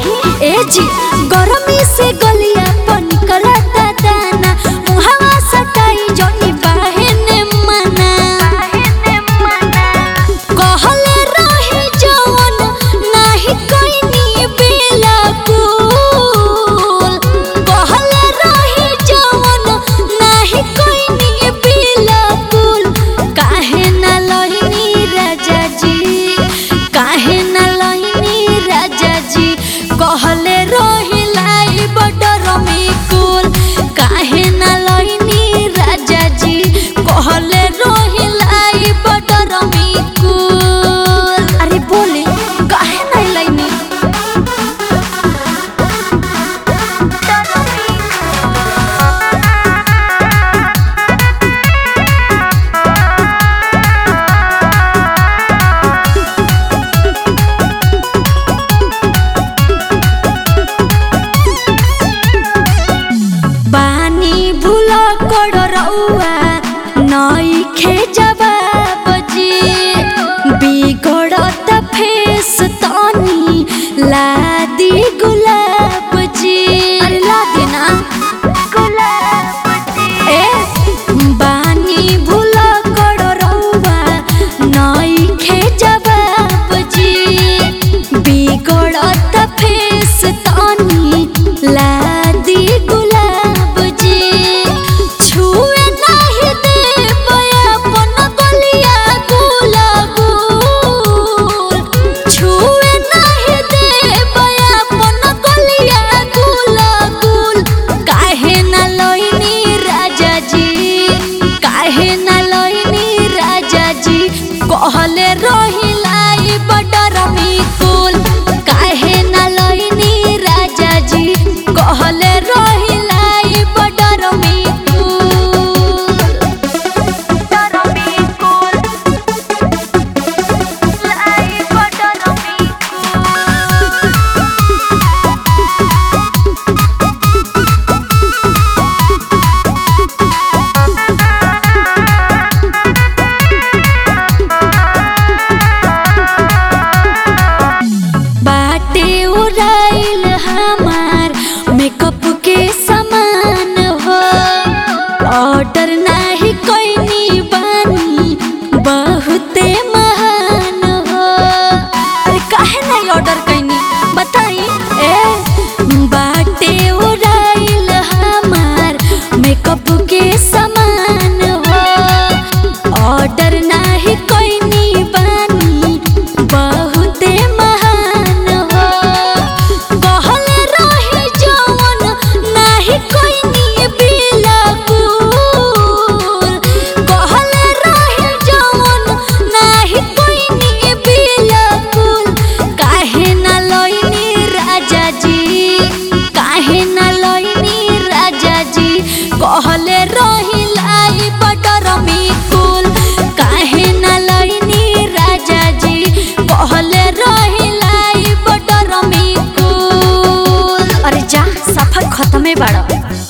ए जी गरमी से गलिया पन करता दाना मुहावा सटाई जोनी बाहेने मना कहले रही जवन नाही कइनी बेला कुल कहले रही जवन नाही कइनी बेला कुल काहे न लहिनी राजा जी काहे न लहिनी राजा जी कहले रही लाई बडर में कुल काहे न लहिनी राजा जी कहले रही लाई बडर में कुल अरे बोले काहे नहीं लहिनी बानी भूल कर रउआ नई खे जवाब जी बिगड़त फेस तनी लादी गुलाब जी अरे ला देना ए बानी भूल कर रउआ नई खे जवाब जी बिगड़त फेस तनी लादी गुलाब जी छुए नाही देब अपन गलिया गुलाब छुए नाही देब अपन गलिया गुलाब काहे न लइनी राजा जी काहे न लइनी राजा जी कहले रही लाई बडर में कुल काहे न लइनी राजा जी कहले रही लाई बडर में कुल लाई बडर में बाटे उड़ाइल हमार मेकअप के सामान हो ऑर्डर नाही कोई बानी बहुते महान हो अरे काहे नहीं ऑर्डर कैनी बताई ए बाटे उड़ाइल हमार मेकअप के सामान हो ऑर्डर नाही कोई बानी बहुते महान हो कहले रही जवन नाही कोई बिलकुल कहले रही जवन नाही कोई बिलकुल काहे न लइनी राजा जी काहे न लइनी राजा जी कहले रही लाई बटर में कुल काहे न लइनी राजा जी कहले रही लाई बटर में कुल अरे जा सफर खत्मे बाड़ा